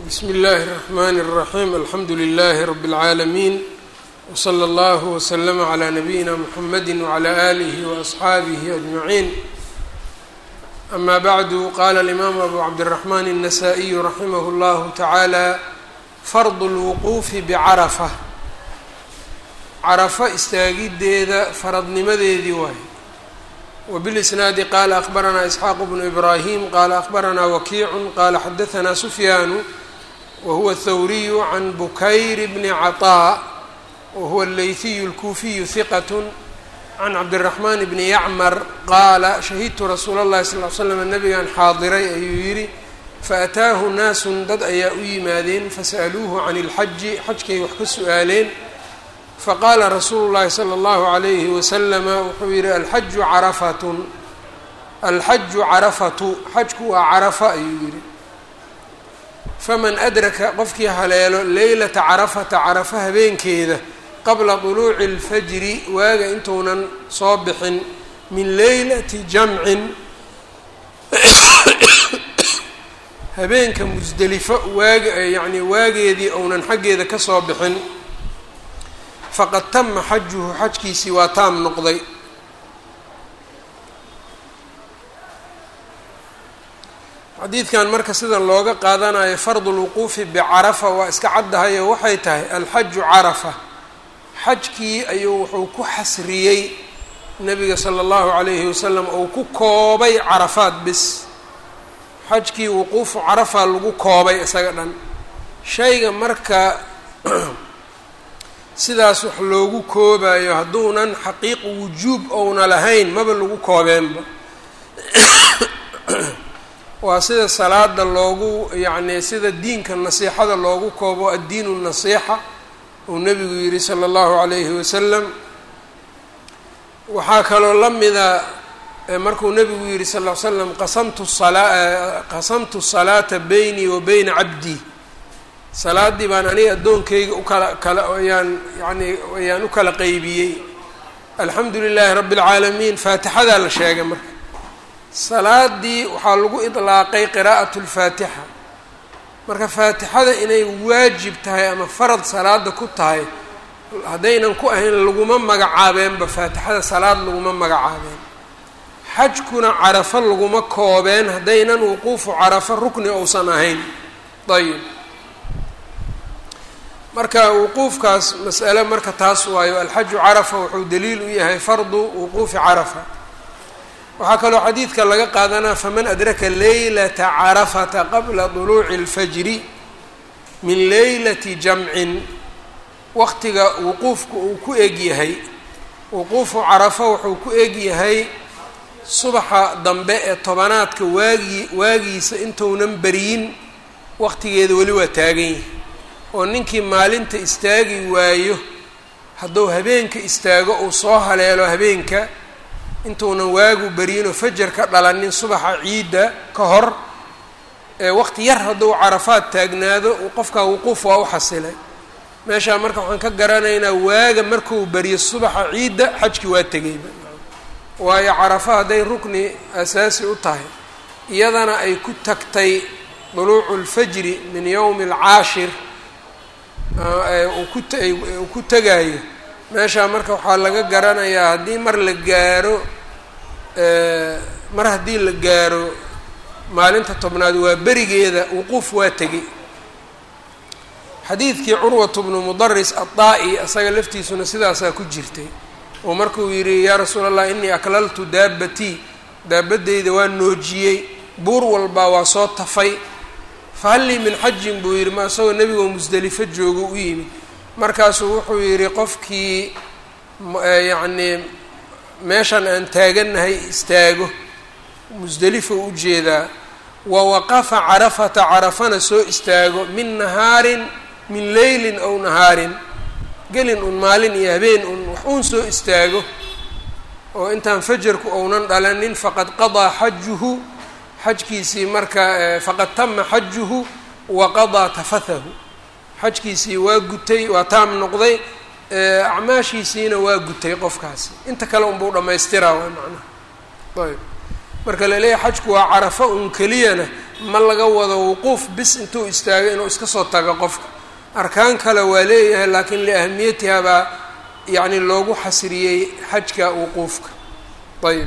bsmi اllahi الرحmn الرaحيم alxamdu لlh رb العaalمين وslى اllه وslm عlى نabيina mحamedi وعlى آlih وأصxaabih أجمعين أma bعd qala الإmam أbu cabdالرحmn النsائي raximh اllah taعalى fard الوquufi bcaraفة carafa istaagideeda faradnimadeedii waay wbاlisnaadi qala akhbaranaa isxaaq bnu ibrahim qala akhbaranaa wakiicu qala xadaثna sufyaanu wahuwa athawriyu can bukayr bni caطاء wahuwa aleyhiyu اlkuufiyu hiqat can cabdالraxman bni yacmar qaala shahidtu rasuula اllahi sal ly slam nabigan xaadiray ayuu yidhi faataahu naasun dad ayaa u yimaadeen fasa'aluuhu can اlxaji xajkay wax ka su-aaleen faqaala rasuulu llahi sala allahu alayhi wasalama wuxuu yihi alxaju carafatun alxaju carafatu xajku waa carafa ayuu yihi faman adraka qofkii haleelo leylata carafata carafa habeenkeeda qabla duluuci اlfajri waaga intuunan soo bixin min leylati jamcin habeenka musdelifo waag yacni waageedii ounan xaggeeda ka soo bixin faqad tama xajuhu xajkiisii waa taam noqday xadiidkan marka sida looga qaadanayo fardu lwuquufi bicarafa waa iska caddahayo waxay tahay alxaju carafa xajkii ayuu wuxuu ku xasriyey nabiga sala allahu calayhi wasalam uu ku koobay carafaad bis xajkii wuquufu carafa lagu koobay isaga dhan shayga marka sidaas wax loogu koobayo hadduunan xaqiiq wujuub ouna lahayn maba lagu koobeenba waa sida salaada loogu yacni sida diinka nasiixada loogu koobo addiinu nasiixa uu nebigu yihi sala allahu calayhi wasalam waxaa kaloo la mida markuu nebigu yihi sal ll slam qasamtu salaa qasamtu salaata beynii wa beyna cabdii salaaddii baan aniga addoonkayga ukala kala ayaan yani ayaan u kala qeybiyey alxamdu lilaahi rabbi اlcaalamiin faatixadaa la sheegay marka salaadii waxaa lagu idlaaqay qiraa'at اlfaatixa marka faatixada inay waajib tahay ama farad salaada ku tahay haddaynan ku ahayn laguma magacaabeenba faatixada salaad laguma magacaabeen xajkuna carafo laguma koobeen haddaynan wuquufu carafo rukni ousan ahayn ayb marka wuquufkaas mas'ale marka taas waayo alxaju carafa wuxuu daliil u yahay fardu wuquufi carafa waxaa kaloo xadiidka laga qaadanaa faman adraka leylata carafata qabla duluuci اlfajri min leylati jamcin waqtiga wuquufka uu ku eg yahay wuquufu carafa wuxuu ku eg yahay subaxa dambe ee tobanaadka waagii waagiisa intuunan beriyin waqtigeeda weli waa taagan yahay oo ninkii maalinta istaagi waayo hadduu habeenka istaago uu soo haleelo habeenka intuunan waagu beriinoo fajar ka dhalanin subaxa ciidda ka hor ee waqti yar hadduu carafaad taagnaado qofkaa wuquuf waa u xasilay meeshaa marka waxaan ka garanaynaa waaga markuu beriyo subaxa ciidda xajki waa tegayba waayo carafa hadday rukni asaasi u tahay iyadana ay ku tagtay duluucu lfajri min yowmi alcaashir uu ku tegaayo meeshaa marka waxaa laga garanayaa haddii mar la gaaro mar haddii la gaaro maalinta tobnaad waa berigeeda wuquuf waa tegay xadiidkii curwatu bnu mudaris addaa'i isaga laftiisuna sidaasaa ku jirtay oo markuu yidhi yaa rasuula allah inii aklaltu daabatii daabadeyda waa noojiyey buur walbaa waa soo tafay fahal lii min xajin buu yidhi ma isagoo nebigoo musdelifo joogo u yimid markaasuu wuxuu yidhi qofkii yacnii meeshan aan taagannahay istaago musdelifo u jeedaa wa waqafa carafata carafana soo istaago min nahaarin min leylin ow nahaarin gelin un maalin iyo habeen un wax uun soo istaago oo intaan fajarku ounan dhalanin faqad qadaa xajuhu xajkiisii marka faqad tama xajuhu wa qadaa tafathahu xajkiisii waa gutay waa taam noqday acmaashiisiina waa gutay qofkaasi inta kale unbuu dhamaystiraa waa macnaha ayb marka laleeyahay xajku waa carafa un keliyana ma laga wado wuquuf bis intuu istaago inuu iska soo tago qofka arkaan kale waa leeyahay laakiin liahmiyatiha baa yacni loogu xasriyey xajka wuquufka ayb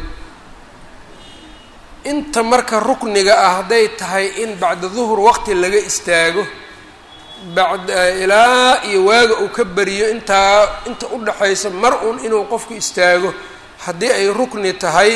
inta marka rukniga ah hadday tahay in bacda duhur waqti laga istaago bacda ilaa iyo waaga uu ka beriyo intaa inta u dhaxaysa mar un inuu qofku istaago haddii ay rukni tahay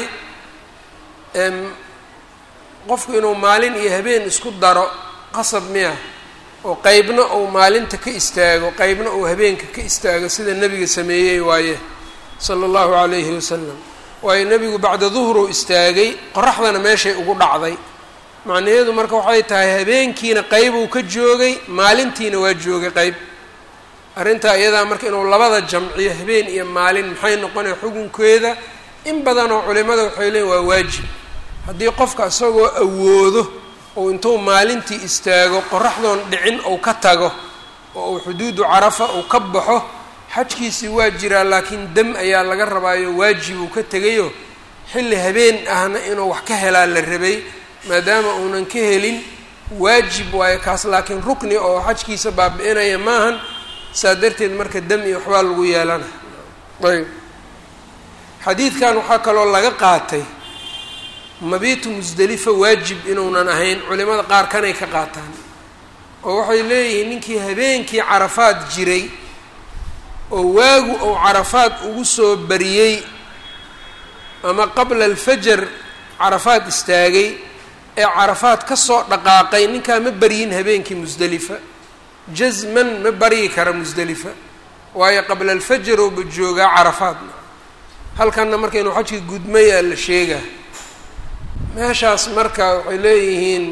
qofku inuu maalin iyo habeen isku daro qasab miya oo qeybna uu maalinta ka istaago qeybna uu habeenka ka istaago sida nebiga sameeyey waaye sala allahu calayhi wasalam waayo nebigu bacda duhruu istaagay qoraxdana meeshay ugu dhacday macnaheedu marka waxay tahay habeenkiina qeybuu ka joogay maalintiina waa joogay qeyb arrintaa iyadaa marka inuu labada jamciyo habeen iyo maalin maxay noqonaya xukunkeeda in badanoo culimada waxay leeyiin waa waajib haddii qofka isagoo awoodo ou intuu maalintii istaago qoraxdoon dhicin ou ka tago oo uu xuduudu carafa uu ka baxo xajkiisii waa jiraa laakiin dam ayaa laga rabaayo waajib uu ka tegayo xilli habeen ahna inuu wax ka helaa la rabay maadaama uunan ka helin waajib waayo kaas laakiin rukni oo xajkiisa baabi-inaya maahan saa darteed marka dam iyo waxbaa lagu yeelana ayb xadiidkan waxaa kaloo laga qaatay mabiitu musdelifa waajib inuunan ahayn culimada qaar kanay ka qaataan oo waxay leeyihiin ninkii habeenkii carafaad jiray oo waagu ou carafaad ugu soo bariyey ama qabla alfajar carafaad istaagay ee carafaad ka soo dhaqaaqay ninkaa ma baryin habeenkii musdelifa jasman ma baryi kara musdelifa waayo qabla alfajar ouba joogaa carafaadna halkanna marka inuu xajkii gudmayaa la sheegaa meeshaas marka waxay leeyihiin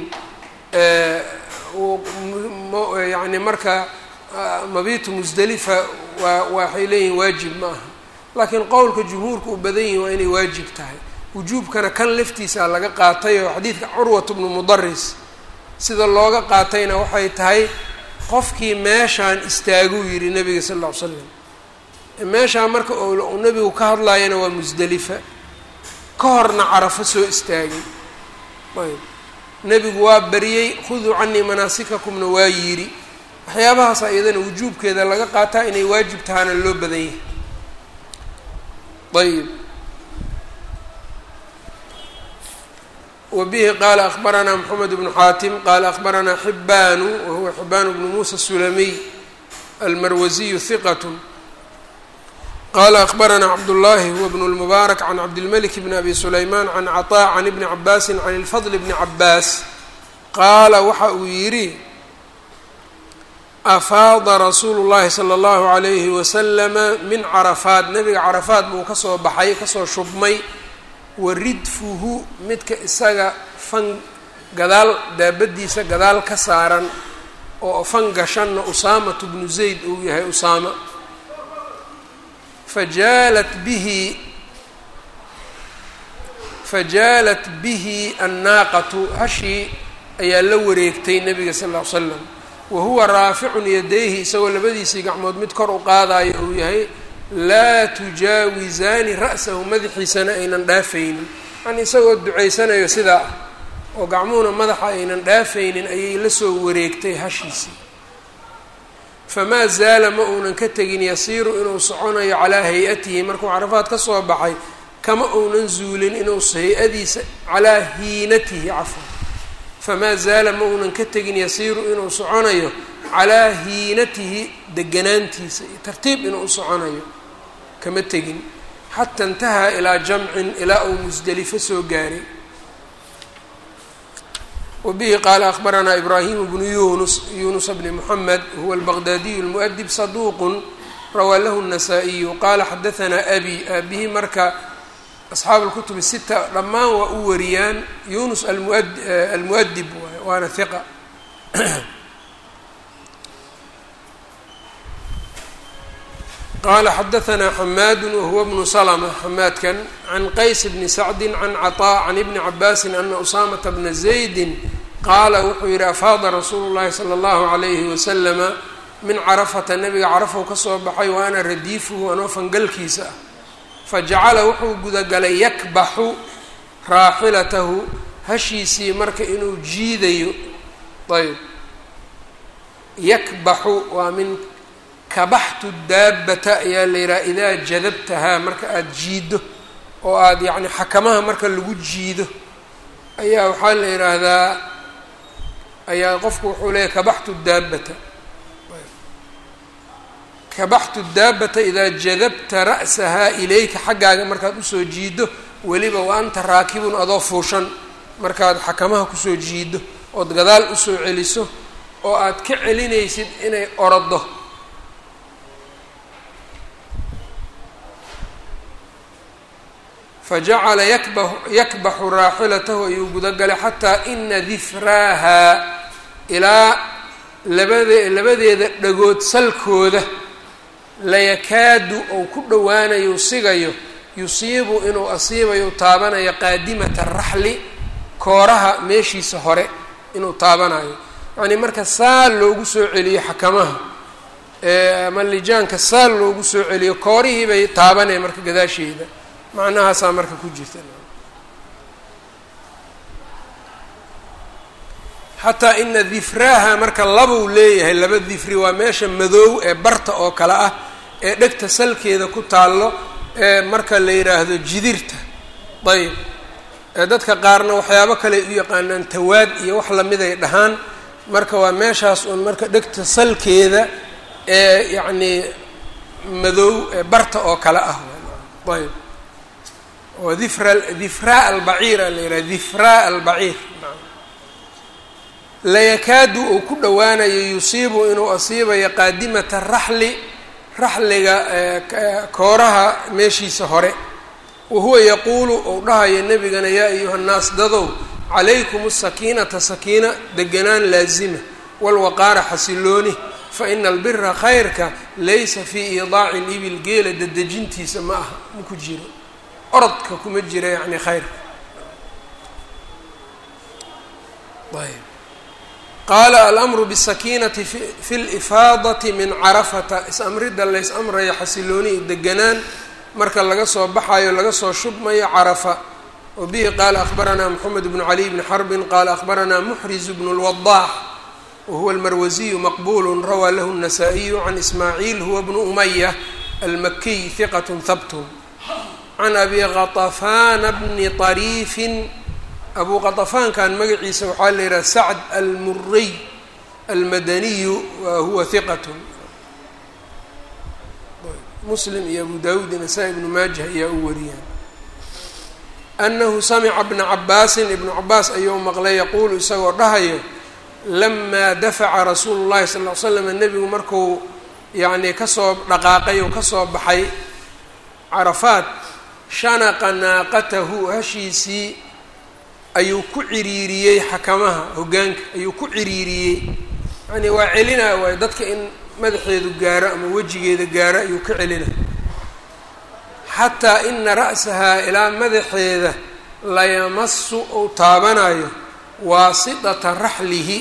yani marka mabitu musdelifa waa waxay leeyihiin waajib ma aha laakiin qowlka jumhuurka u badan yihin waa inay waajib tahay wujuubkana kan laftiisa laga qaatay oo xadiidka curwat bnu mudaris sida looga qaatayna waxay tahay qofkii meeshaan istaaguu yidhi nabiga sal ll ly slam meeshaan marka uu nebigu ka hadlaayana waa musdelifa ka horna carafo soo istaagay ayb nebigu waa bariyey khuduu canii manaasikakumna waa yidhi waxyaabahaasa iyadana wujuubkeeda laga qaataa inay waajib tahaana loo badan yahay ayb wbihi qaala akbaranaa mxamed bnu xaatim qaala akbaranaa xibanu wahuwa xibaan bnu muusa الsulamiy almarwasiyu hiqat qala akbaranaa cabdullahi huwa bn اlmubaarak can cabdilmalik bn abi sulayman can caطaa can ibni cabaasi can ilfadl bni cabaas qaala waxa uu yidhi afaada rasuulu llahi salى اllahu عalayhi waslama min carafaat nebiga carafaat buu kasoo baxay kasoo shubmay waridfuhu midka isaga fan gadaal daabadiisa gadaal ka saaran oo fan gashanna usaamatu bnu zayd uu yahay usaama fajaalat bihi fajaalat bihi annaaqatu hashii ayaa la wareegtay nabiga sal ll ly slam wa huwa raaficun yadayhi isagoo labadiisii gacmood mid kor u qaadayo uu yahay laa tujaawisaani ra'sahu madaxiisana aynan dhaafaynin yani isagoo ducaysanayo sidaa ah oo gacmuhuna madaxa aynan dhaafaynin ayay la soo wareegtay hashiisii famaa zaala ma uunan ka tegin yasiiru inuu soconayo calaa hay-atihi markuu carafaad ka soo baxay kama uunan zuulin inuu hay-adiisa calaa hiinatihi cafwan famaa zaala ma uunan ka tegin yasiiru inuu soconayo calaa hiinatihi deganaantiisa iyo tartiib inuu u soconayo kama tegin xata intahaa ilaa jamcin ilaa uu musdelifo soo gaaray wabihi qaala akbaranaa ibraahimu bnu yunus yunusa bni moxamed huwa albaqdaadiyu lmu'dib saduuqun rawaa lahu الnasaa-iyu qaala xadahanaa abi aabihi marka asxaabu اlkutubi sita dhammaan waa u wariyaan yunus almuadib waay waana hiqa qala xadahanaa xamaadu wahuwa bnu slma xamaadkan can qays bni sacdi can caطaa can ibni cabaasi ana usaamata bna zaydi qaala wuxuu yihi afaada rasuulu llahi salى اllahu عalayhi waslama min carafata nabiga carafow kasoo baxay wa ana radiifuhu anoo fangalkiisa ah fajacala wuxuu gudagalay yakbaxu raaxilatahu hashiisii marka inuu jiidayo ayb yakbaxu waa min kabaxtu daabata ayaa la yidhaha idaa jadabtahaa marka aada jiido oo aada yacni xakamaha marka lagu jiido ayaa waxaa la yidhaahdaa ayaa qofku wuxuu leeyahy kabaxtu daabata kabaxtu daabata idaa jadabta ra'sahaa ilayka xaggaaga markaad usoo jiido weliba wa anta raakibun adoo fuushan markaad xakamaha kusoo jiido ood gadaal usoo celiso oo aad ka celinaysid inay orodo fajacala yakba yakbaxu raaxilatahu ayuu gudagalay xataa ina difraahaa ilaa labade labadeeda dhagood salkooda layakaadu ou ku dhowaanayo sigayo yusiibu inuu asiibayo taabanayo qaadimata raxli kooraha meeshiisa hore inuu taabanayo yacnii marka saal loogu soo celiyo xakamaha ama lijaanka saal loogu soo celiyo koorihii bay taabanaya marka gadaasheeda macnahaasaa marka ku jirta xataa ina difraaha marka labuu leeyahay laba difri waa meesha madoow ee barta oo kale ah ee dhegta salkeeda ku taallo ee marka la yidhaahdo jidirta ayb dadka qaarna waxyaabo kale u yaqaanaan tawaad iyo wax lamiday dhahaan marka waa meeshaas uun marka dhegta salkeeda ee yacnii madoow ee barta oo kale ah ayb oo difra difraa albaciir a la yidhaha difraa albaciir layakaadu uu ku dhowaanayo yusiibu inuu asiibayo qaadimata raxli raxliga kooraha meeshiisa hore wahuwa yaquulu ou dhahayo nebigana yaa ayuha nnaas dadow calaykum asakiinata sakiina deganaan laazima walwaqaara xasilooni fa ina albira khayrka laysa fii iidaaci libil geela dadejintiisa ma aha ma ku jiro orodka kuma jira yacni khayrka ayb qaala alamru bisakiinati fi lifaadati min carafata is-amridda lays amrayo xasilooni iyo deganaan marka laga soo baxayo laga soo shubmayo carafa wa bihi qaala akhbaranaa moxamed bnu caliy bni xarbin qaala akhbaranaa muxriz bnu lwadaax wahuwa almarwasiyu maqbulu rawaa lahu الnasaa-iyu can ismaaciil huwa bnu umaya almakiy hiqat habtun can abi qaطafaana bni طariifin abu qaطafaankan magaciisa waxaa la yidhaha sacd almuriy almadaniyu wa huwa hiqat muslim iyo abu dawuud iyo nasaa-i ibnu maajah ayaa u wariyaan annahu samica bna cabaasin ibnu cabaas ayuu maqlay yaquulu isagoo dhahayo lamaa dafaca rasuulu llahi sal ll ly slam nebigu markuu yacnii kasoo dhaqaaqay oo kasoo baxay carafaat shanaqa naaqatahu hashiisii ayuu ku ciriiriyey xakamaha hoggaanka ayuu ku ciriiriyey yacnii waa celinaa waayo dadka in madaxeedu gaaro ama wejigeeda gaaro ayuu ka celina xataa ina ra'sahaa ilaa madaxeeda layamasu ou taabanayo waasitata raxlihi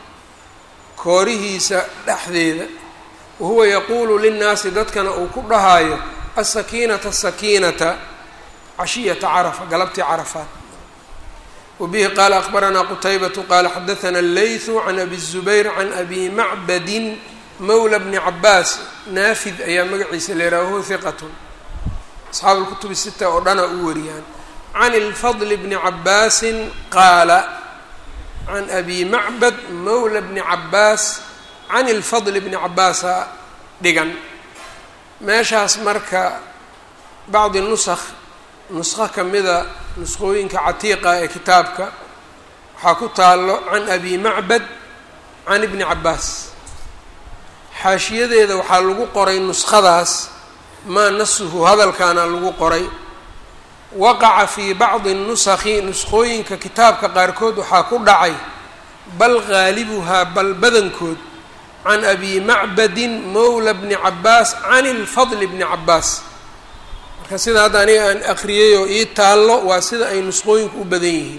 koorihiisa dhexdeeda wahuwa yaquulu linnaasi dadkana uu ku dhahaayo asakiinata asakiinata cashiyata carafa galabtii carafaat wabihi qaala akhbaranaa qutaybatu qaala xadathana allaythu can abi zubayr can abi macbadin mawla bni cabaas naafid ayaa magaciisa leeraha wahuwa hiqatun asxaabu lkutubi sita oo dhana u wariyaan can ilfadli bni cabaasin qaala can abi macbad mawla bni cabaas can ilfadli bni cabaasa dhigan meeshaas marka bacdi nusakh nuskho kamida nusqooyinka catiiqa ee kitaabka waxaa ku taalo can abi macbad can ibni cabaas xaashiyadeeda waxaa lagu qoray nuskhadaas maa nasuhu hadalkaana lagu qoray waqaca fii bacdi nusakhi nuskhooyinka kitaabka qaarkood waxaa ku dhacay bal gaalibuhaa bal badankood can abi macbadin mawla bni cabaas can ilfadli bni cabaas marka sida hadda aniga aan akriyay oo ii taallo waa sida ay nusqooyinku u badan yihiin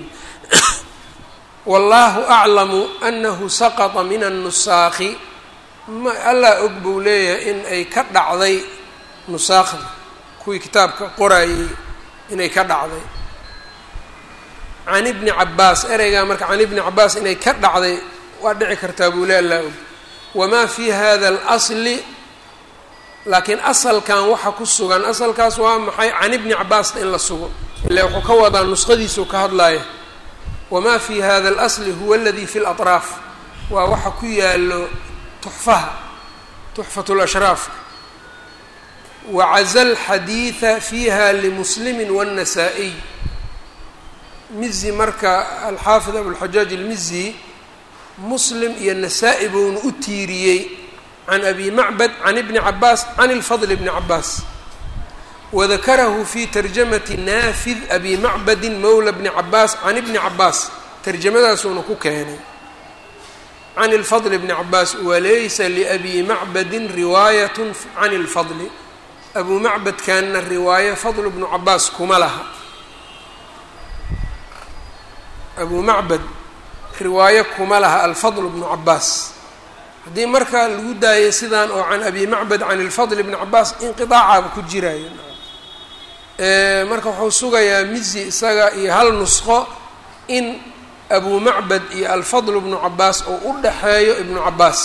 wallaahu aclamu anahu saqata min annusaakhi ma allah og buu leeyahay in ay ka dhacday nusaakhda kuwii kitaabka qorayay inay ka dhacday can ibni cabaas ereygaa marka can ibni cabaas inay ka dhacday waa dhici kartaa buu le allaa og wamaa fi hada alasli laakiin asalkan waxa ku sugan asalkaas waa maxay can ibni cabaasna in la sugo ila wuxuu ka wadaa nusqadiisuu ka hadlaaya wamaa fi hada alasli huwa aladi fi latraaf waa waxa ku yaalo tuxfaha tuxfat lashraafka wacaza alxadiida fiiha limuslimi wاnnasaa-iy mizi marka alxaafid abulxajaaj ilmizi muslim iyo nasaa-i buuna u tiiriyey can abi macbad can ibni cabaas can ilfadl bni cabaas wadakarahu fi tarjamati naafid abi macbadin mowla bni cabaas can ibni cabaas tarjamadaasuuna ku keenay can ilfadl bni cabaas walaysa liabi macbadin riwaayat can ilfadli abu macbadkanna riwaayo fadl bnu cabaas kuma laha abu macbad riwaayo kuma laha alfadl bnu cabaas haddii marka lagu daayay sidaan oo can abi macbad can ilfadl bni cabaas inqiaacaaba ku jiraayo marka wuxuu sugayaa mizi isaga iyo hal nusqo in abu macbad iyo alfadl bnu cabaas oo u dhaxeeyo ibnu cabaas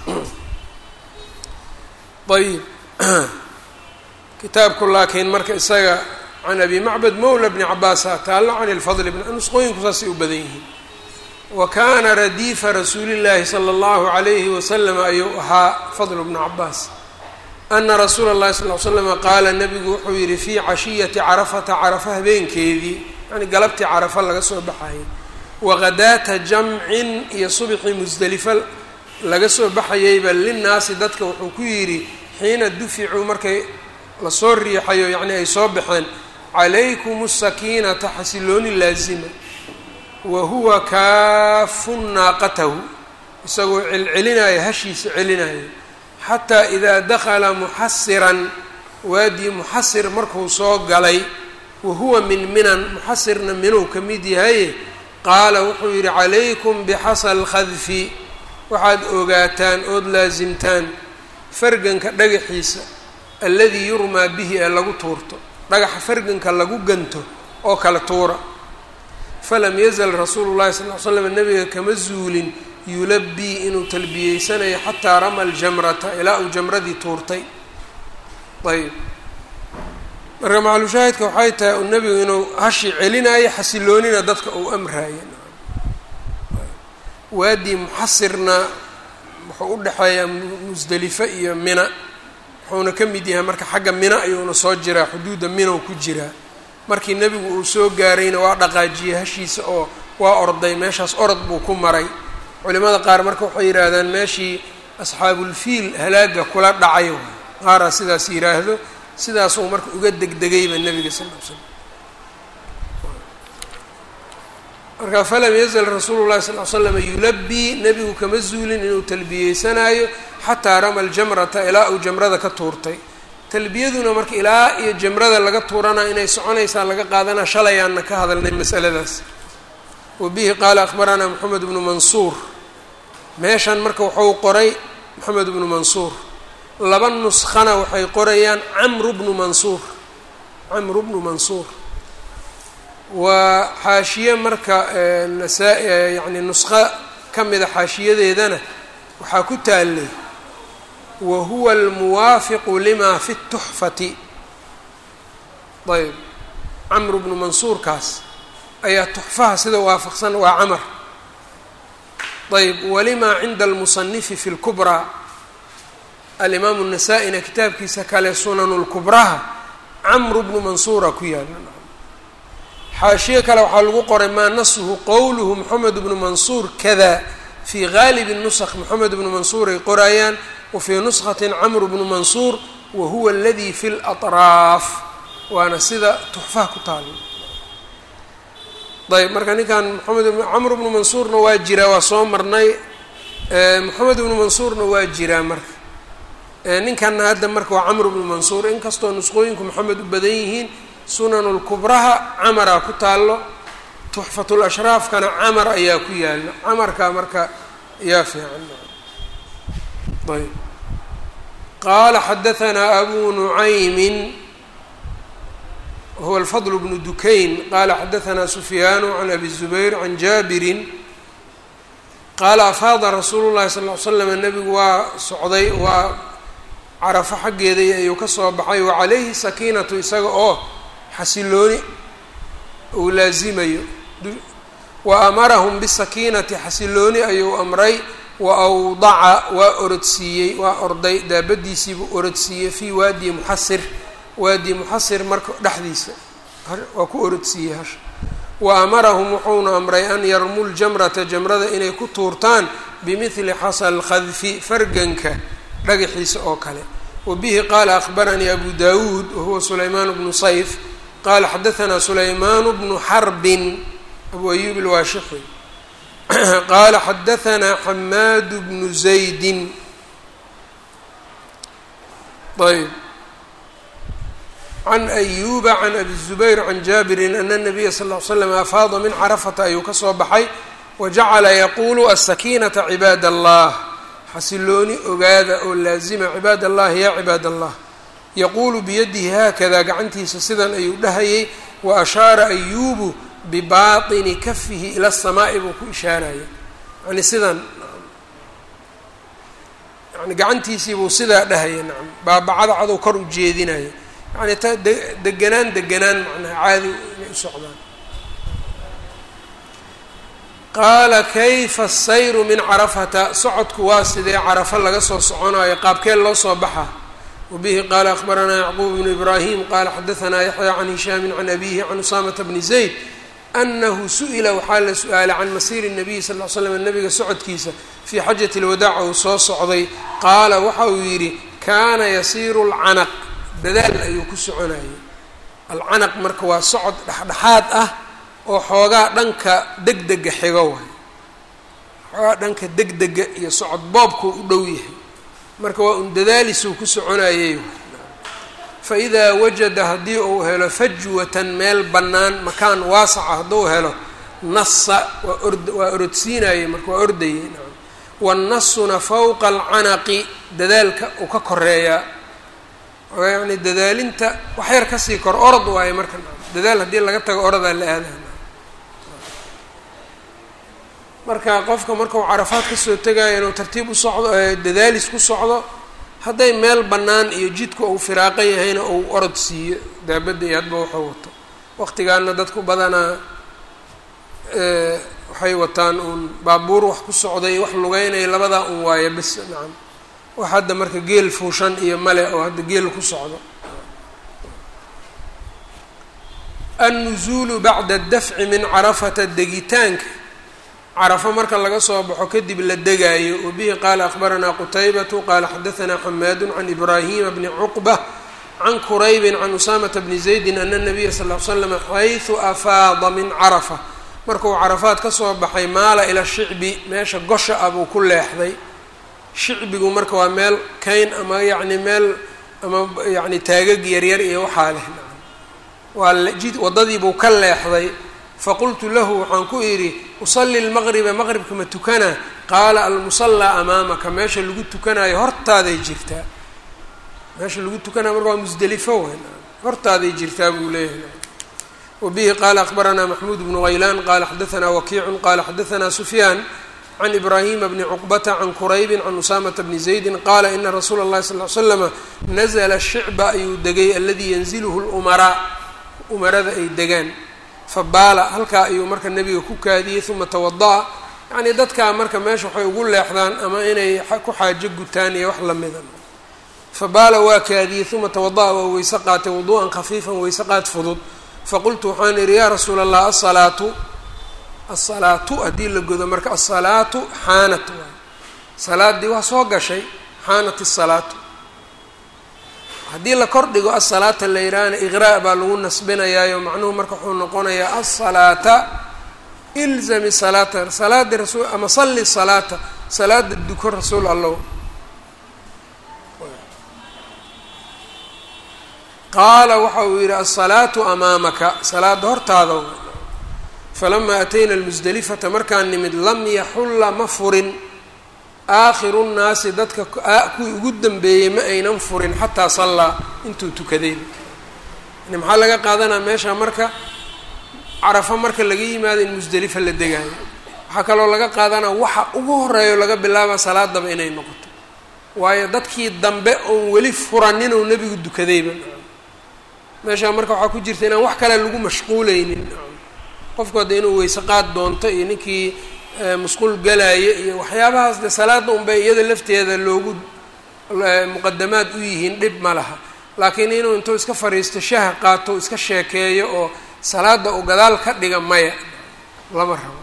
ayib kitaabku laakiin marka isaga can abi macbad mowla bni cabaasa taallo can ilfadl bn nusqooyinku saasay u badan yihiin wa kaana radiifa rasuuli llaahi sala allahu calayhi wasalam ayuu ahaa fadl bnu cabaas ana rasuula اllahi sal l slama qaala nabigu wuxuu yihi fii cashiyati carafata carafa habeenkeedii yani galabtii carafa laga soo baxayay waqadaata jamcin iyo subxii musdelifa laga soo baxayayba linnaasi dadka wuxuu ku yidhi xiina duficuu markay lasoo riixayo yacni ay soo baxeen calaykum asakiinata xasilooni laazima wa huwa kaafun naaqatahu isagoo celcelinaya hashiisa celinayo xataa idaa dakala muxasiran waadii muxasir markuu soo galay wa huwa min minan muxasirna minuu ka mid yahaye qaala wuxuu yidhi calaykum bixasa alkhadfi waxaad ogaataan ood laasimtaan farganka dhagaxiisa alladii yurmaa bihi ee lagu tuurto dhagaxa farganka lagu ganto oo kala tuura falam yazal rasuulu llahi sal ly slam nabiga kama zuulin yulabii inuu talbiyeysanayo xataa rama aljamrata ilaa uu jamradii tuurtay ayb marka macalushaahidka waxay tahay uu nebigu inuu hashi celinayo xasiloonina dadka uu amraayo waadii muxasirna wuxuu u dhexeeyaa musdelife iyo mina wuxuuna ka mid yahay marka xagga mina ayuuna soo jiraa xuduudda minow ku jiraa markii nebigu uu soo gaarayna waa dhaqaajiyey hashiisa oo waa orday meeshaas orod buu ku maray culimada qaar marka waxay yidhaahdaan meeshii asxaabulfiil halaaga kula dhacay qaaraa sidaas yidhaahdo sidaasuu marka uga degdegayba nebiga sal l slam marka falam yazal rasuulu llahi sal l slama yulabii nebigu kama zuulin inuu talbiyeysanaayo xataa rama aljamrata ilaa uu jamrada ka tuurtay talbiyaduna marka ilaa iyo jamrada laga tuuranaa inay soconaysaa laga qaadanaa shalayaanna ka hadalnay masaladaas wa bihi qaala akhbaranaa moxamed bnu mansuur meeshan marka wuxuu qoray moxamed bnu mansuur laba nuskhana waxay qorayaan camru bnu mansuur camru bnu mansuur waa xaashiye marka nasaa- yacni nusqo ka mida xaashiyadeedana waxaa ku taalay wa huwa almuwaafiqu lima fi اtuxfati ayb camru bnu mansuurkaas ayaa tuxfaha sida waafaqsan waa camar ayb walimaa cinda almusanifi fi اlkubraa alimaamu الnasaa-ina kitaabkiisa kale sunanu lkubraha camru bnu mansuura ku yaala xaashiye kale waxaa lagu qoray maa nasuhu qowluhu moxamed bnu mansuur kada fii gaalibi nusq moxamed bnu mansuur ay qorayaan wa fii nuskhati camru bnu mansuur wa huwa aladi fi latraaf waana sida tuxfaha ku taala ayb marka ninkan moxamed camru bnu mansuurna waa jiraa waa soo marnay moxamed bnu mansuurna waa jiraa marka ninkanna hadda marka waa camru bnu mansuur inkastoo nusqooyinku moxamed u badan yihiin sunan lkubraha camaraa ku taallo tuxfatul ashraafkana camar ayaa ku yaala camarkaa marka yaa fiican ayb qaala xadahanaa abu nucaymin wahuwa alfadl bnu dukayn qaala xadahanaa sufyaanu can abi zubayr can jaabirin qaala afaada rasuulu llahi sal ly slam nebigu waa socday waa carafo xaggeedai ayuu ka soo baxay wa calayhi sakiinatu isaga oo xasilooni uu laasimayo wa amarahum bisakiinati xasilooni ayuu amray wa awdaca waa orodsiiyey waa orday daabadiisiibuu orodsiiyey fii waadi muxasir waadi muxasir marka dhexdiisa waa ku orodsiiyey hasha wa amarahum wuxuuna amray an yarmuu ljamrata jamrada inay ku tuurtaan bimidli xasa lkhadfi farganka dhagaxiisa oo kale wa bihi qaala akhbaranii abu dawuud wahuwa sulaymaan bnu sayf qaala xadahanaa sulaymaanu bnu xarbin abu ayub ilwaashixi qaala xadahanaa xamaadu bnu zaydin ayb can ayuba can abi zubayr can jaabirin ana nabiya sal ly slam afaada min carafata ayuu ka soo baxay wajacala yaquulu asakiinata cibaad allah xasilooni ogaada oo laazima cibaad allahi yaa cibaad allah yaquulu biyadihi haakada gacantiisa sidan ayuu dhahayay wa ashaara ayubu bibaطini kafihi ila الsamaa'i buu ku ishaaraya yani sidan yani gacantiisiibuu sidaa dhahaya nacam baabacada cadow kor u jeedinaya yani ta de deganaan deganaan macnaha caadi inay u socdaan qaala kayfa asayru min carafata socodku waa sidee carafo laga soo soconayo qaabkeen loo soo baxa wabihi qaala akhbaranaa yacquub bnu ibraahim qaala xadahanaa yaxya can hishaamin can abihi can usaamata bni zayd anahu su-ila waxaa la su-aalay can masiiri nabiyi sal l slam nabiga socodkiisa fii xajati lwadaac uu soo socday qaala waxa uu yidhi kaana yasiiru lcanaq dadaal ayuu ku soconayay alcanaq marka waa socod dhexdhexaad ah oo xoogaa dhanka degdega xigo waay xoogaa dhanka degdega iyo socod boobkuu u dhow yahay marka waa un dadaalisuu ku soconayay fa idaa wajada haddii uu helo fajwatan meel bannaan makaan waasaca hadduu helo nasa waa ord waa orodsiinayay marka waa ordayay nacam wannasuna fawqa alcanaqi dadaalka uu ka koreeyaa yani dadaalinta wax yar kasii kor orod waayo marka dadaal haddii laga tago orodaa la aadaha marka qofka markau carafaad kasoo tegaayo inuu tartiib u socdo dadaalis ku socdo hadday meel bannaan iyo jidka uu firaaqa yahayna uu orod siiyo daabadda iyo hadba waxuu wato waqtigaana dadku badanaa waxay wataan uun baabuur wax ku socday wax lugeynaya labadaa un waayo bis nacam wax hadda marka geel fuushan iyo male oo hadda geel ku socdo annuzuulu bacda dafci min carafata degitaanka carafo marka laga soo baxo kadib la degaayo wabihi qaala akhbaranaa qutaybatu qaala xadahanaa xamaadu can ibraahima bni cuqba can quraybin can usaamata bni zaydin ana nabiya sal l slam xaysu afaada min carafa markuu carafaad kasoo baxay maala ila shicbi meesha gosha ah buu ku leexday shicbigu marka waa meel kayn ama yacni meel ama yacni taagag yaryar iyo waxaa leh waa jid waddadiibuu ka leexday faqultu lahu waxaan ku idhi usalli lmaqriba maqribka ma tukana qaala almusallaa amaamaka meesha lagu tukanayo hortaaday jirtaa meesha lagu tukanayo marka waa musdelifo weyn hortaaday jirtaa buu leeyahay wabihi qaala akhbaranaa maxmuud bnu haylaan qaala xadahanaa wakiicun qaala xadahanaa sufyaan can ibraahima bni cuqbata can quraybin can usaamata bni zaydin qaala ina rasuula اllahi sal ly slama nazla shicba ayuu degay aladii yanziluhu lumaraa umarada ay degaan fabaala halkaa ayuu marka nebiga ku kaadiyey uma tawada-a yacnii dadkaa marka meesha waxay ugu leexdaan ama inay ku xaajo gutaan iyo wax lamida fabaala waa kaadiyey uma tawada-a waa weyse qaatay wuduu'an khafiifan weyse qaad fudud faqultu waxaan idhi yaa rasuula allah asalaatu asalaatu haddii la godo marka asalaatu xaanat waay salaaddii waa soo gashay xaanat isalaatu haddii la kor dhigo asalaata la yidhaahna iqraa' baa lagu nasbinayaayo macnuhu marka wuxuu noqonayaa asalaata ilzami salaata salaada rasuul ama salli salaata salaada duko rasuul allow qaala waxa uu yidhi asalaatu amaamaka salaada hortaada falamaa atayna almusdelifata markaan nimid lam yaxulla ma furin aakhiru nnaasi dadka kuwii ugu dambeeyey ma aynan furin xataa sallaa intuu tukadayba yani maxaa laga qaadanaa meesha marka carafo marka laga yimaado in musdelifa la degaayo waxaa kaloo laga qaadanaa waxa ugu horeeyo laga bilaaba salaadaba inay noqoto waayo dadkii dambe oon weli furanin oo nebigu dukadayba meeshaa marka waxaa ku jirta inaan wax kale lagu mashquuleynin qofku hadda inuu weyse qaad doonto iyo ninkii musquul galaayo iyo waxyaabahaas de salaada unbay iyada lafteeda loogu muqadamaad u yihiin dhib ma laha laakiin inuu intuu iska fadhiisto shaha qaato iska sheekeeyo oo salaada uu gadaal ka dhiga maya lama rabo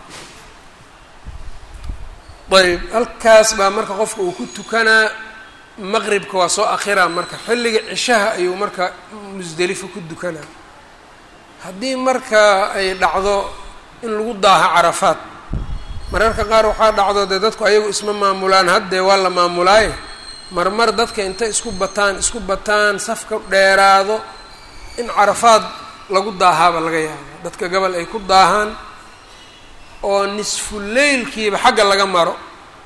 ayb halkaas baa marka qofka uu ku tukanaa maqribka waa soo akhiraa marka xilliga cishaha ayuu marka musdelifo ku dukanaa haddii marka ay dhacdo in lagu daaho carafaad mararka qaar waxaa dhacdo dee dadku ayagu isma maamulaan haddee waa la maamulaaye marmar dadka intay isku bataan isku bataan safka dheeraado in carafaad lagu daahaaba laga yaaba dadka gobol ay ku daahaan oo nisfuleylkiiba xagga laga maro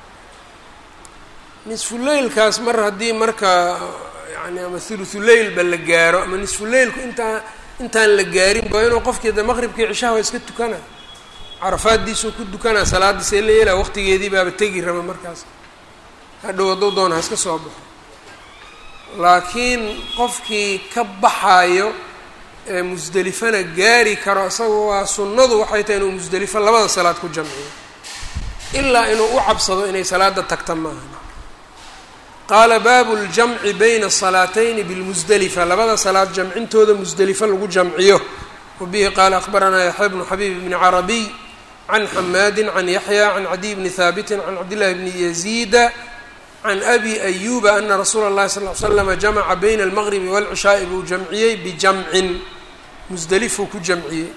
nisfuleylkaas mar haddii marka yani ama thuluthuleylba la gaaro ama nisfuleylku intaa intaan la gaarin ba inuu qofkii de maqribkii cishaha waa iska tukana carafaaddiisuu ku dukanaa salaadiisa la yeelaa waqtigeedii baaba tegi raba markaas hadhow hadduu doona ha iska soo baxo laakiin qofkii ka baxaayo ee musdelifana gaari karo isaga waa sunnadu waxay tahay inuu musdelifo labada salaad ku jamciyo ilaa inuu u cabsado inay salaada tagta maaha qaala baabu ljamci bayna asalaatayni bilmusdelifa labada salaad jamcintooda musdelifo lagu jamciyo wabihi qaala akhbaranaa yaxya bnu xabiib bni carabiy can xamaadin can yaxya can cadiy bni haabitin can cabdillahi bni yaziida can abi ayuba ana rasuula اllahi sal l slama jamaca bayna almaqribi wاlcishaa'i buu jamciyey bijamcin musdelifuu ku jamciyey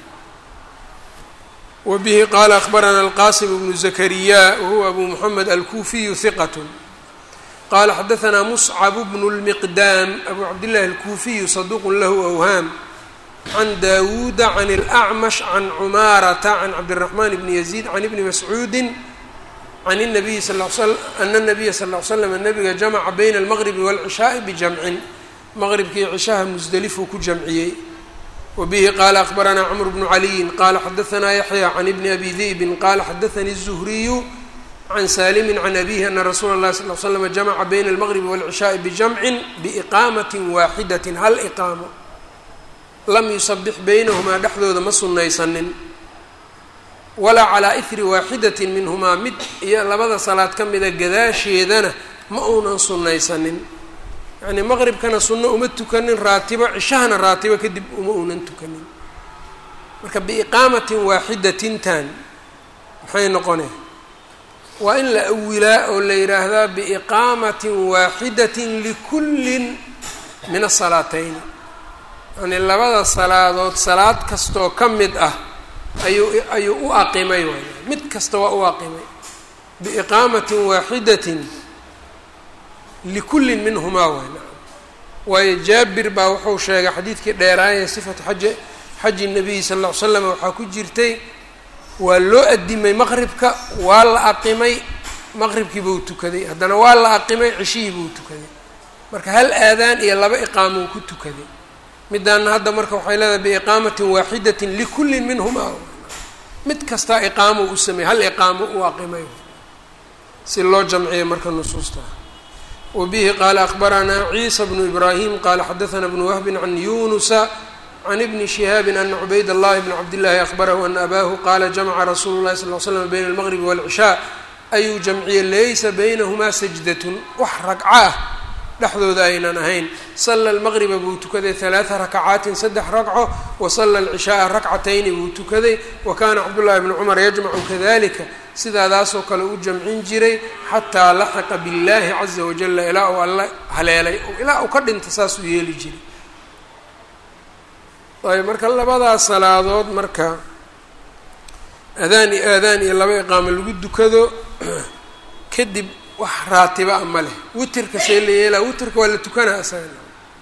wabihi qaala akhbarana alqasim bnu zakariya wahuwa abu muxamed alkuufiyu hiqat qala xadaanaa muscab bnu lmiqdaam abu cabdillahi alkuufiyu saduuqun lahu awhaam can daawuuda can اlأcmash can cumaarata can cabdiraxmaan bni yaziid can ibni mascuudi can الnabiyi sal ana الnabiya sal ll slam nabiga jamaca bayna almaqribi wاlcishaaءi bijamcin maqribkii cishaha musdelifuu ku jamciyey wabihi qaala akhbaranaa cmr bnu caliyin qala xadaanaa yaxya can ibni abi di'bin qala xadaanii الzuhriyu can saalimi can abihi ana rasuula اlahi sal l slm jamaca bayna almaqribi wاlcishaaءi bijamcin biiqaamati waaxidat hal iqaamo lam yusabix baynahumaa dhexdooda ma sunnaysanin walaa calaa ihri waaxidatin minhumaa mid iyo labada salaad ka mida gadaasheedana ma uunan sunnaysanin yacnii maqribkana sunno uma tukanin raatibo cishahana raatibo kadib uma uunan tukanin marka biiqaamatin waaxidatintan maxay noqone waa in la awilaa oo la yidhaahdaa biiqaamatin waaxidatin likullin min asalaatayni yani labada salaadood salaad kastoo ka mid ah ayuu ayuu u aqimay waay mid kasta waa u aqimay biiqaamatin waaxidatin likullin minhumaa waay waayo jaabir baa wuxuu sheegay xadiidkii dheeraaya sifatu xaji xaji nabiyi sal ll ly slam waxaa ku jirtay waa loo adimay maqribka waa la aqimay maqribkii buu tukaday haddana waa la aqimay cishihii buu tukaday marka hal aadaan iyo laba iqaamou ku tukaday midaana hadda marka waxay leedahay biiqaamatin waaxidatin likullin minhumaa mid kastaa iqaamo u sameeyey hal iqaamo u aqimay si loo jamciyo marka nusuusta wabihi qaala akhbaranaa ciisa bnu ibraahim qaala xadaana bnu wahbin can yunusa can ibni shihaabin ana cubayd allahi bn cabdillaahi akhbarahu ana abaahu qaala jamaca rasuulu llahi sal l slam bayna almaqribi waalcishaa ayuu jamciyey laysa baynahumaa sajdatun wax ragco ah dhexdooda aynan ahayn sala almaqriba buu tukaday halaada rakacaatin saddex ragco wa sala alcishaaa rakcatayni buu tukaday wa kaana cabdullaahi bnu cumar yajmacu kadalika sidaadaasoo kale u jamcin jiray xataa laxiqa biاllaahi caza wajala ilaa uu alla haleelay ilaa uu ka dhinta saasuu yeeli jiray ayb marka labadaas salaadood marka adaan iyo aadaan iyo laba iqaamo lagu dukado kadib wax raatiba a ma leh witerka see la yeelaa witerka waa la tukanaa asaga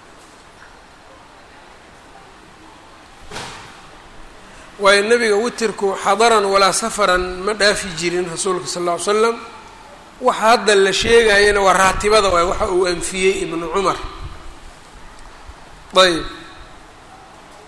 waayo nebiga witerku xadaran walaa safaran ma dhaafi jirin rasuulka sal alla ly slam waxa hadda la sheegayana waa raatibada waay waxa uu anfiyey ibnu cumar ayb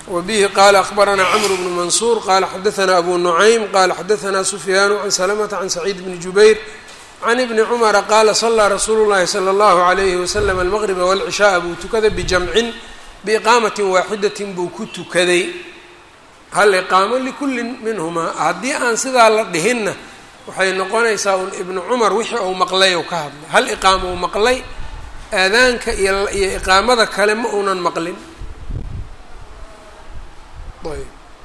wbihi qala akbaranaa cmr bnu mansuur qala xadaanaa abu nucaym qala xadaanaa sufyaanu can salamata can saciid bni jubayr can ibni cumara qaala salaa rasuulu llahi sala allahu alayhi wasalam almaqriba walcishaaa buu tukaday bijamcin biiqaamatin waaxidatin buu ku tukaday hal iqaamo likullin minhumaa haddii aan sidaa la dhihinna waxay noqonaysaa un ibnu cumar wixii uu maqlay ou ka hadlay hal iqaamo uu maqlay aadaanka iyo iyo iqaamada kale ma uunan maqlin ayb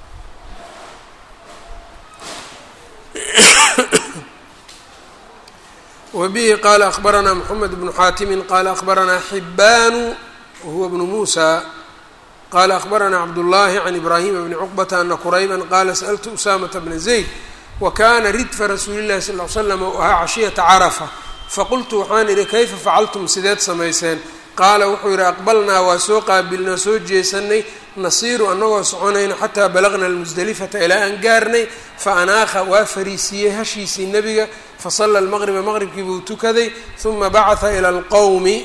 wbihi qala akbaranaa mxamed bnu xaatimi qala akbaranaa xibaanu wahuwa bnu muusa qala akbaranaa cabdullahi can ibraahima bni cuqbata ana qurayba qala sأltu usamata bna zayd wakana ridfa rasuuli llahi sal l slam u ahaa cashiyata carafa faqultu waxaan idhi kayfa facaltum sideed samayseen qaala wuxuu yidhi aqbalnaa waa soo qaabilnaa soo jeesanay nasiiru annagoo soconayno xataa balaqna almusdelifata ilaa aan gaarnay fa anaakha waa fariisiiyey hashiisii nebiga fasalla almaqriba maqribkii buu tukaday huma bacatha ila alqowmi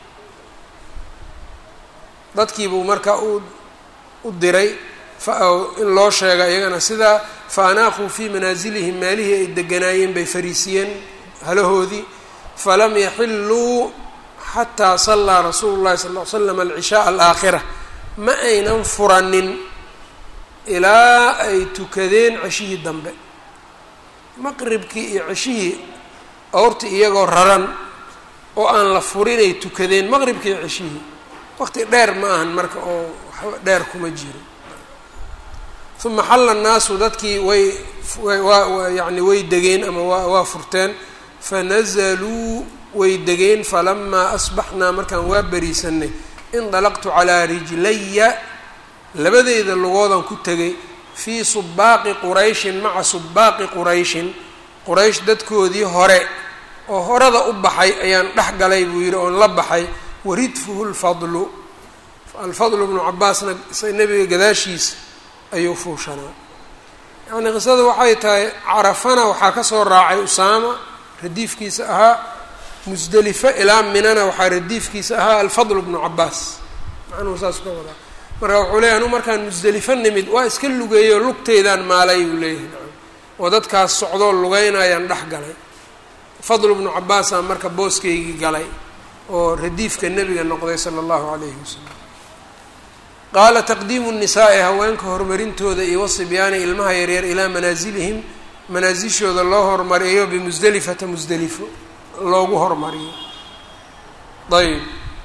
dadkiibuu markaa u diray in loo sheega iyagana sidaa fa anaaquu fii manaasilihim meelihii ay deganaayeen bay fariisiyeen halahoodii falam yaxilluu xataa sallaa rasuulu llahi sal l slam alcishaaa alaakhira ma aynan furanin ilaa ay tukadeen ceshihii dambe maqribkii iyo ceshihii awrti iyagoo raran oo aan la furinay tukadeen maqribkii iyo ceshihii waqti dheer ma ahan marka oo waxba dheer kuma jiro uma xalla nnaasu dadkii way waa yani way degeen ama waa waa furteen fanazaluu way degeen falamaa asbaxnaa markaan waa beriisanay indalaqtu calaa rijlaya labadeyda lugoodan ku tegay fii subaaqi qurayshin maca subaaqi qurayshin quraysh dadkoodii hore oo horada u baxay ayaan dhex galay buu yidhi oon la baxay waridfuhu lfadlu alfadlu bnu cabaasna nebiga gadaashiisa ayuu fuushanaa yacnii qisada waxay tahay carafana waxaa ka soo raacay usaama radiifkiisa ahaa musdelifo ilaa minana waxaa radiifkiisa ahaa alfadl bnu cabaas macnuhu saas ka wadaa marka wuxuu leeyahy anu markaan musdelifo nimid waa iska lugeeyo lugteydaan maalay buu leeyahay oo dadkaas socdoo lugeynayaan dhex galay fadl bnu cabaasaa marka booskaygii galay oo radiifka nebiga noqday sala allahu calayhi wasalam qaala taqdiimu nisaa'i haweenka horumarintooda iyo wasibyaani ilmaha yaryar ilaa manaasilihim manaasishooda loo hormariyo bimusdelifata musdelifo loogu hormariyo ayb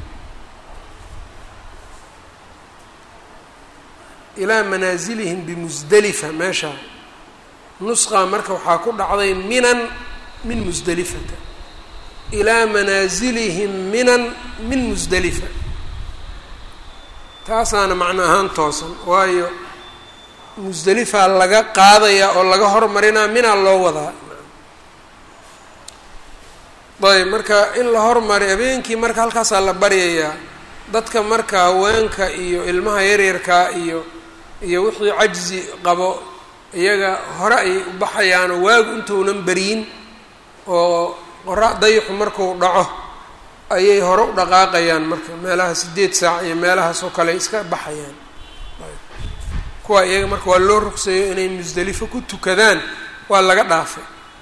ilaa manaasilihim bimusdelifa meesha nusqa marka waxaa ku dhacday minan min musdelifata ilaa manaasilihim minan min musdelifa taasaana macno ahaan toosan waayo musdelifaa laga qaadayaa oo laga hormarinaa minaa loo wadaa ayb marka in la hormari habeenkii marka halkaasaa la baryayaa dadka marka haweenka iyo ilmaha yaryarkaa iyo iyo wixii cajzi qabo iyaga hore ay u baxayaanoo waagu intuunan beriyin oo qora dayaxu marku dhaco ayay hore u dhaqaaqayaan marka meelaha sideed saac iyo meelahaas oo kale iska baxayaan kuwa iyaga marka waa loo rugsayo inay musdelifo ku tukadaan waa laga dhaafay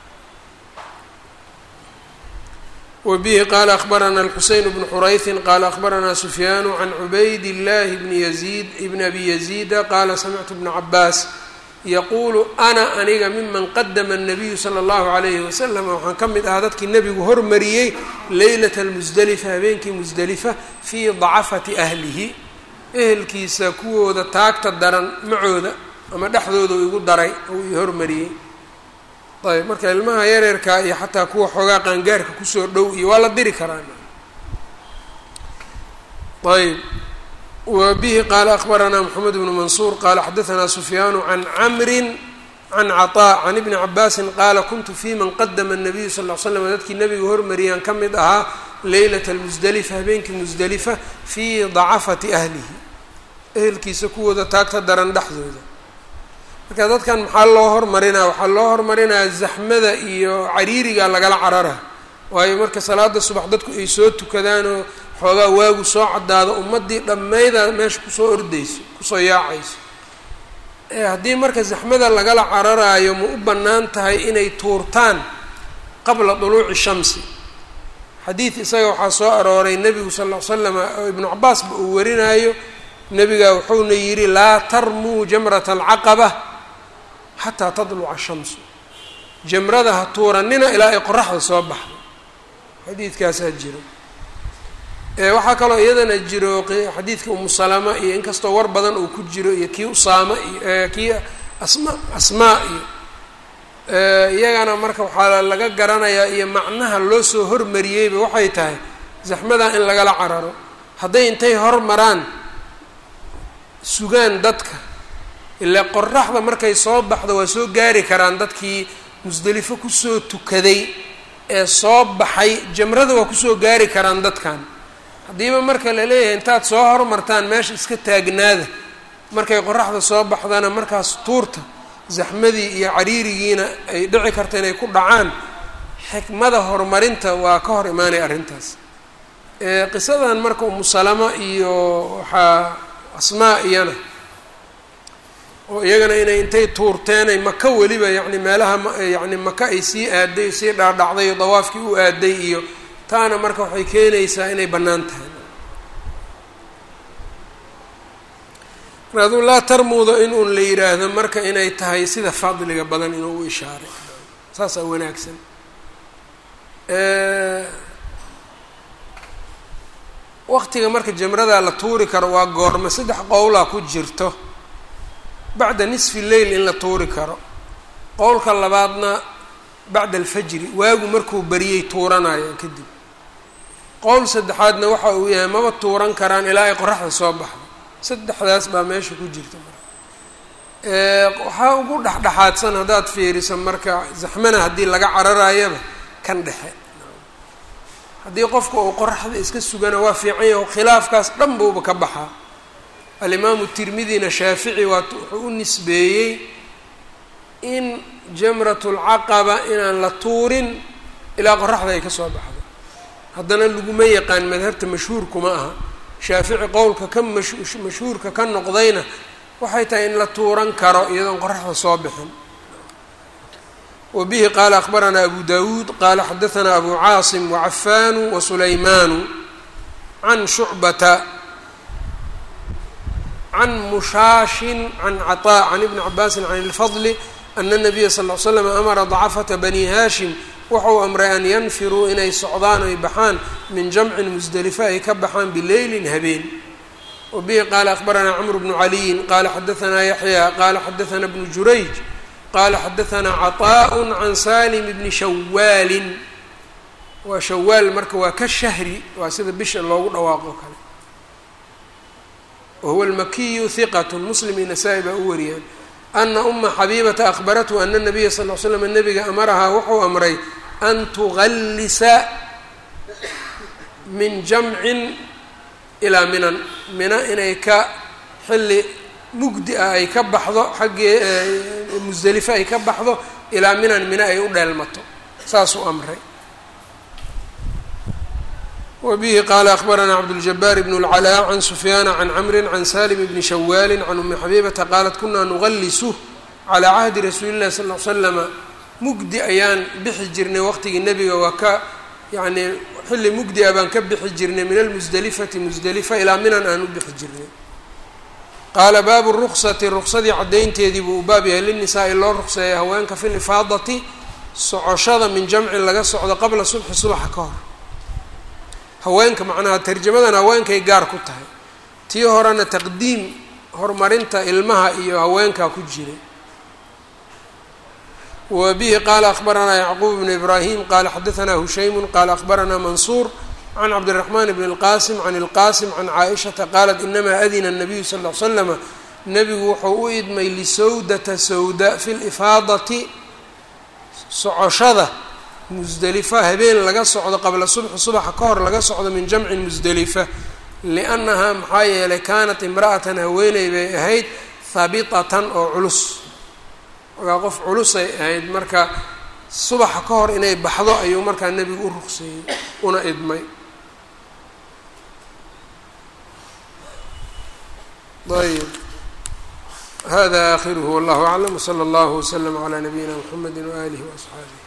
wbihi qala akbarana alxuseyn bnu xurayثin qala akbarana sufyaanu can cubayd اllahi bni yaziid bni abi yaziida qala samictu bna cabaas yaquulu ana aniga miman qadama الnabiyu slى اllahu عalayhi wasalam waxaan ka mid ahaa dadkii nebigu hormariyey leylat اlmusdelifa habeenkii musdelifa fii dacafati ahlihi ehelkiisa kuwooda taagta daran macooda ama dhexdooda igu daray ou ii hormariyey ayb marka ilmaha yareerkaa iyo xataa kuwa xoogaa qaangaarka kusoo dhow iyo waa la diri karaa ayb wa bihi qaala akbaranaa moxamed bnu mansuur qaala xadaanaa sufyaanu can camrin can caطaa can ibni cabaasin qaala kuntu fi man qadama الnabiyu sal ll slam dadkii nebiga hormariyaan ka mid ahaa leylat اlmusdelifa habeenkii musdelifa fii dacafati ahlihi ehelkiisa kuwooda taagta daran dhexdooda marka dadkan maxaa loo hormarinaa waxaa loo hormarinaya zaxmada iyo cariiriga lagala carara waayo marka salaada subax dadku ay soo tukadaanoo xoogaa waagu soo caddaado ummaddii dhammayda meesha kusoo ordayso kusoo yaacayso haddii marka zaxmada lagala cararaayo ma u bannaan tahay inay tuurtaan qabla duluuci shamsi xadiid isaga waxaa soo arooray nebigu sal ll ly slam oo ibnu cabaasba uu warinaayo nebiga wuxuuna yidhi laa tarmuu jamrata alcaqaba xataa tadluca shamsu jamrada ha tuuranina ilaa ay qoraxda soo baxdo xadiidkaasaa jiro waxaa kaloo iyadana jiro xadiidka umu salama iyo inkastoo war badan uu ku jiro iyo kii usaama iyo kii asma asmaa iyo iyagana marka waxaa laga garanayaa iyo macnaha loo soo hormariyeyba waxay tahay zaxmadaa in lagala cararo hadday intay hormaraan sugaan dadka ilaa qoraxda markay soo baxdo waa soo gaari karaan dadkii musdelifo kusoo tukaday ee soo baxay jamrada waa kusoo gaari karaan dadkan haddiiba marka la leeyahay intaad soo hormartaan meesha iska taagnaada markay qoraxda soo baxdana markaas tuurta zaxmadii iyo cariirigiina ay dhici karta inay ku dhacaan xikmada horumarinta waa ka hor imaanaya arrintaas qisadan marka umu salama iyo waxaa asmaa iyana oo iyagana inay intay tuurteenay maka weliba yacni meelaha yacni maka ay sii aaday sii dhaadhacday oo dawaafkii u aaday iyo taana marka waxay keenaysaa inay bannaan tahay markaaduu laa tarmuuda in uun la yidhaahdo marka inay tahay sida fadliga badan inuu u ishaaray saasaa wanaagsan waqtiga marka jamradaa la tuuri karo waa goorma saddex qowlaa ku jirto bacda nisfi leyl in la tuuri karo qowlka labaadna bacda alfajri waagu markuu bariyey tuuranayaan kadib qowl saddexaadna waxa uu yahay maba tuuran karaan ilaa ay qoraxda soo baxdo saddexdaas baa meesha ku jirta marka waxaa ugu dhexdhexaadsan haddaad fiiriso marka zaxmana haddii laga cararayaba kan dhexe haddii qofka uu qoraxda iska sugana waa fiican yaho khilaafkaas dhan buuba ka baxaa alimaamu tirmidina shaafici waa wuxuu u nisbeeyey in jamratulcaqaba inaan la tuurin ilaa qoraxda ay ka soo baxdo haddana laguma yaqaan madhabta mashhuurkuma aha shaafici qowlka ka mash mashhuurka ka noqdayna waxay tahay in la tuuran karo iyadoon qoraxda soo bixin wa bihi qaala akhbaranaa abu dawuud qaala xadahanaa abu caasim wacafanu wasulaymaanu can shucbata can mushaashin can caطaa can ibni cabaasin can ilfadli ana nabiya sal ll slam amara dacafata bani haashim wuxuu amray an yanfiruu inay socdaan ay baxaan min jamcin musdelifa ay ka baxaan bileylin habeen wa bihi qaala akhbaranaa camru bnu caliyin qaala xadahanaa yaxya qaala xadahanaa bnu jurayj qaala xadahanaa caطaaء can salim bni shawaalin waa shawaal marka waa ka shahri waa sida bisha loogu dhawaaqo kale wahuwa almakiyu hiqat muslim iyo nasaa-i baa u wariyaan ana uma xabiibata akhbarathu ana nabiya sal l slam nabiga amarahaa wuxuu amray an tugallisa min jamcin ilaa minan mina inay ka xilli mugdi ah ay ka baxdo xaggee musdelifo ay ka baxdo ilaa minan mina ay u dheelmato saasuu amray wbihi qaala akhbaranaa cabduljabaar bn اlcalaa can sufyaana can camri can salim bni shawaali can umi xabiibata qaalat kunaa nuqallisu calaa cahdi rasuuli llahi sal l slama mugdi ayaan bixi jirnay waqtigii nebiga waa ka yacnii xilli mugdi a baan ka bixi jirnay min almusdelifati musdelifa ilaa minan aan u bixi jirnay qaala baabu ruksati ruksadii caddaynteedii buu u baab yahay linisaa-i loo ruqseeya haweenka fi lifaadati socoshada min jamcin laga socdo qabla subxi subaxa ka hor haweenka macnaha tarjamadan haweenkay gaar ku tahay tii horena taqdiim horumarinta ilmaha iyo haweenkaa ku jiray wa bihi qaala akhbaranaa yacquub bnu ibraahim qaala xadahanaa hushaymu qaala akhbaranaa mansuur can cabdiraxmaan bn اlqasim can ilqasim can caaishata qaalat inamaa adina الnabiyu sal l slama nebigu wuxuu u idmay lisawdata sawda fi lifaadati socoshada musdelifa habeen laga socdo qabla subxi subaxa ka hor laga socdo min jamcin musdelifa liannahaa maxaa yeelay kaanat imra'atan haweeney bay ahayd habitatan oo culus ogaa qof culusay ahayd marka subaxa ka hor inay baxdo ayuu markaa nebigu u ruqseeyey una idmay ayb hada akhiruhu wallahu aclam wslى اllah wslm عlى nabiyina mxamedi waalihi وaصxaabih